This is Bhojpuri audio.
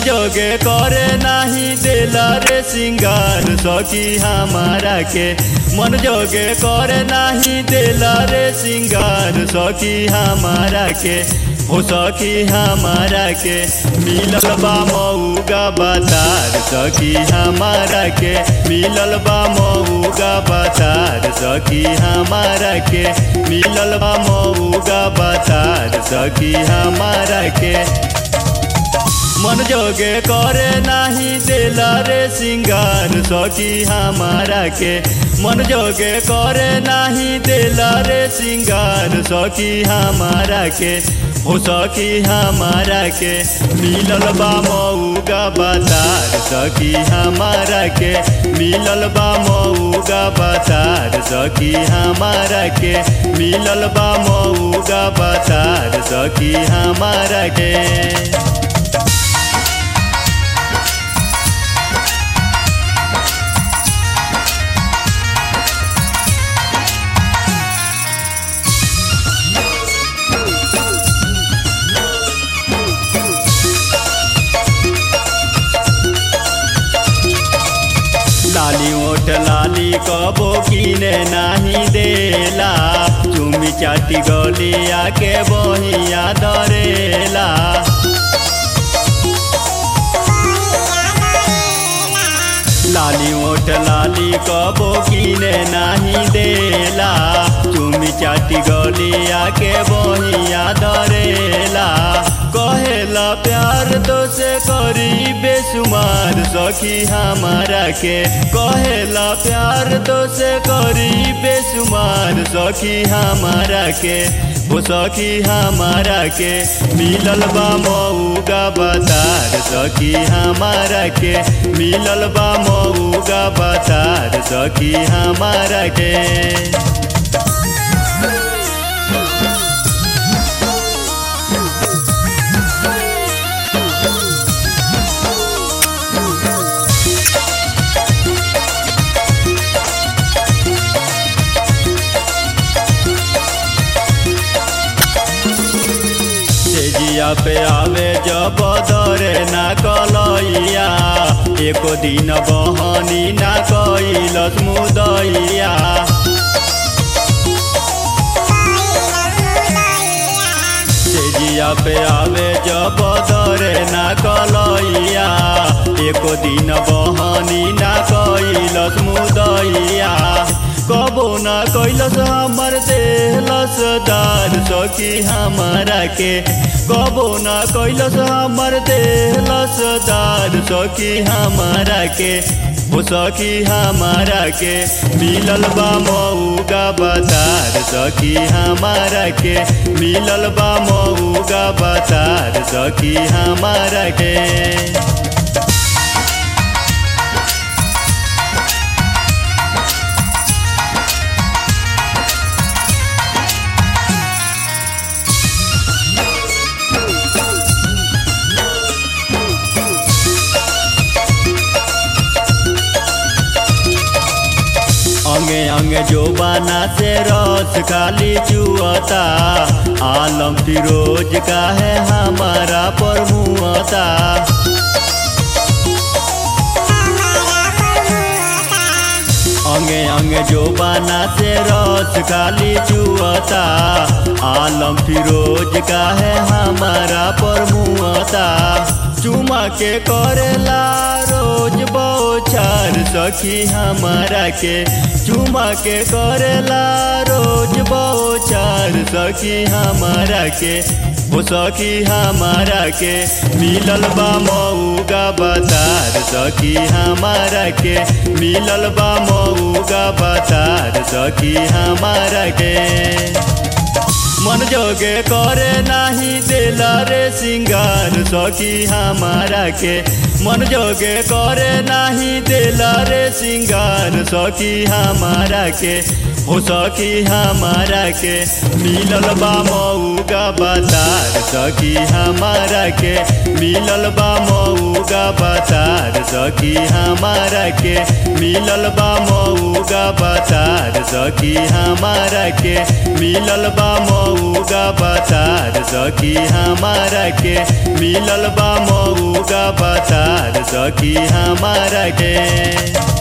जोगे करे नाही देला रे सिंगार सखी हमारा के मन जोगे करे नाही देला रे सिंगार सखी हमारा के हो सखी हमारा के मिलल बा मऊगा बातार सखी हमारा के मिलल बा मऊगा बातार सखी हमारा के मिलल बा मऊगा बातार सखी हमारा के मन जोगे करे नाही देला रे सिंगार सखी हमारा के मन जोगे करे नाही देला रे सिंगार सखी हमारा के हो सखी हमारा के मिलल बा मऊगा बातार सखी हमारा के मिलल बा मऊगा बातार सखी हमारा के मिलल बा मऊगा बातार सखी हमारा के लाली ओठ लाली कबो किने नाही देला चुमी चाटी गलिया के बहिया धरेला लाली ओठ लाली कबो किने नाही देला चुमी चाटी गलिया के बहिया धरेला कहेला प्यार तो से करी बेसुमार सखी हमारा के कहेला प्यार तो से करी बेसुमार सखी हमारा के वो सखी हमारा के मिलल बा मऊगा बतार सखी हमारा के मिलल बा मऊगा बतार सखी हमारा के जिया पे आवे जब दरे ना कलैया एको दिन बहनी ना कैलस मुदैया जिया पे आवे जब दरे ना कलैया एको दिन बहनी ना कैलस मुदैया कबो ना कैलस हमर देहलस दार सखी हमारा के कबो ना कैलस हमर देहलस दार सखी हमारा के हो सखी हमारा के मिलल बा मऊगा बातार सखी हमारा के मिलल बा मऊगा बातार सखी हमारा के अंगे अंगे जो बाना से रस खाली चुअता आलम फिरोज का है हमारा पर मुआता अंगे अंगे जो बाना से रस खाली चुअता आलम फिरोज का है हमारा पर मुआता चुमा के करेला रोज बौछार सखी हमारा के चुमा के करेला रोज बौछार सखी हमारा के वो सखी हमारा के मिलल बा मऊगा बातार सखी हमारा के मिलल बा मऊगा बातार सखी हमारा के मन जोगे करे नाही देला रे सिंगार सखी हमारा के मन जोगे करे नाही देला रे सिंगार सखी हमारा के हो सखी हमारा के मिलल बा मऊगा बतार सखी हमारा के मिलल बा मऊगा बतार सखी हमारा के मिलल बा मऊगा बतार सखी हमारा के मिलल बा मऊगा बतार सखी हमारा के मिलल बा मऊगा बतार सखी हमारा के